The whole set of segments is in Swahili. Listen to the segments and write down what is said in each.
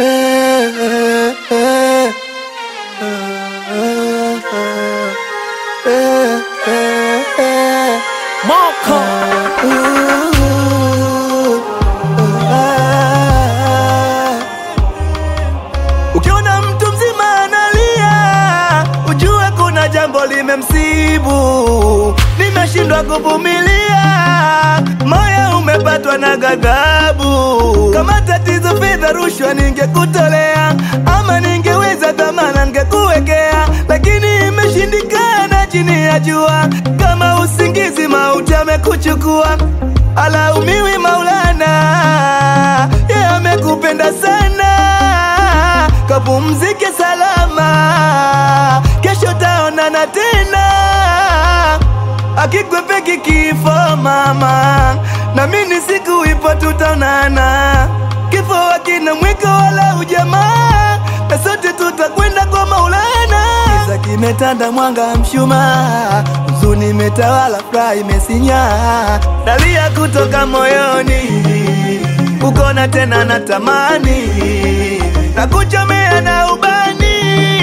Moko Ukiona mtu mzima analia, ujue kuna jambo limemsibu. Nimeshindwa kuvumilia, moyo umepatwa na ghadhabu. Kama tatizo fedha, rushwa ningekutolea, ama ningeweza dhamana ningekuwekea, lakini imeshindikana chini ya jua. Kama usingizi, mauti amekuchukua, alaumiwi Maulana, yeye amekupenda sana kapumzike salama, kesho taonana tena. Akikwepeki kifo mama, na mimi siku ipo tutaonana. Kifo hakina mwiko wala ujamaa, na sote tutakwenda kwa Maulana. Giza kimetanda, mwanga mshumaa, huzuni imetawala, furaha imesinya, dalia kutoka moyoni, kukona tena natamani na kuchomea na ubani,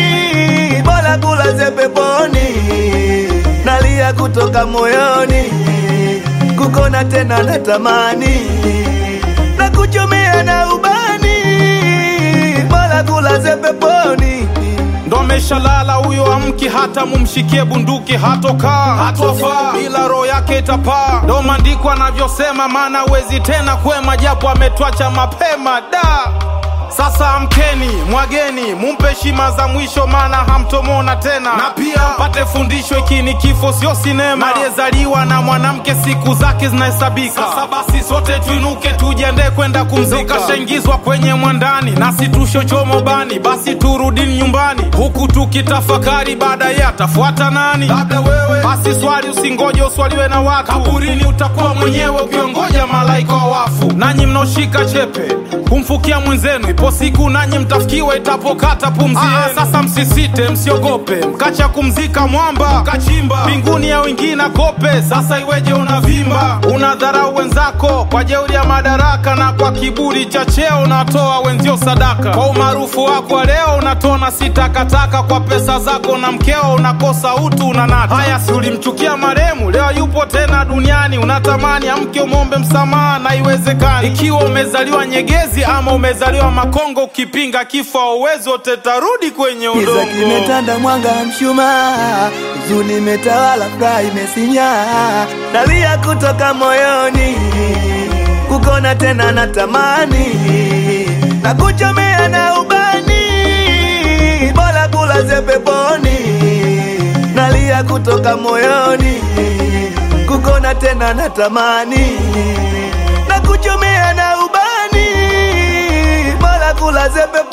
bora kulaze peponi, nalia kutoka moyoni, kukona tena natamani, na kuchomea na ubani, bora kulaze peponi. ndo ameshalala huyo amki hata mumshikie bunduki hatokaa hatofaa bila roho yake itapaa ndo maandiko anavyosema maana wezi tena kwema japo ametwacha mapema da sasa amkeni mwageni mumpe heshima za mwisho maana hamtomona tena na pia pate fundisho iki ni kifo sio sinema aliyezaliwa na mwanamke siku zake zinahesabika sasa basi sote tuinuke tujiandae kwenda kumzika kashaingizwa kwenye mwandani nasi tushochomo bani basi turudini nyumbani huku tukitafakari baadaye atafuata nani labda wewe basi swali usingoje uswaliwe na watu kaburini utakuwa mwenyewe ukiongoja malaika wa wafu nanyi mnaoshika chepe kumfukia mwenzenu ipo siku nanyi mtafikiwa itapokata pumzi yenu. sasa msisite msiogope mkacha kumzika mwamba kachimba mbinguni ya wengine kope sasa iweje unavimba unadharau wenzako kwa jeuri ya madaraka na kwa kiburi cha cheo unatoa wenzio sadaka kwa umaarufu wako wa leo unatona si takataka kwa pesa zako na mkeo unakosa utu unanata haya si ulimchukia maremu leo yupo tena duniani unatamani amke umombe msamaha na iwezekani ikiwa umezaliwa nyegezi ama umezaliwa makongo ukipinga kifo auwezi wote tarudi kwenye Giza udongo kimetanda, mwanga mshumaa, huzuni imetawala, furaha imesinya, nalia kutoka moyoni, kukona tena natamani, na kuchomea na ubani, bora kulaze peponi, nalia kutoka moyoni, kukona tena natamani, na kuchomea na ubani, bora kulaze peponi.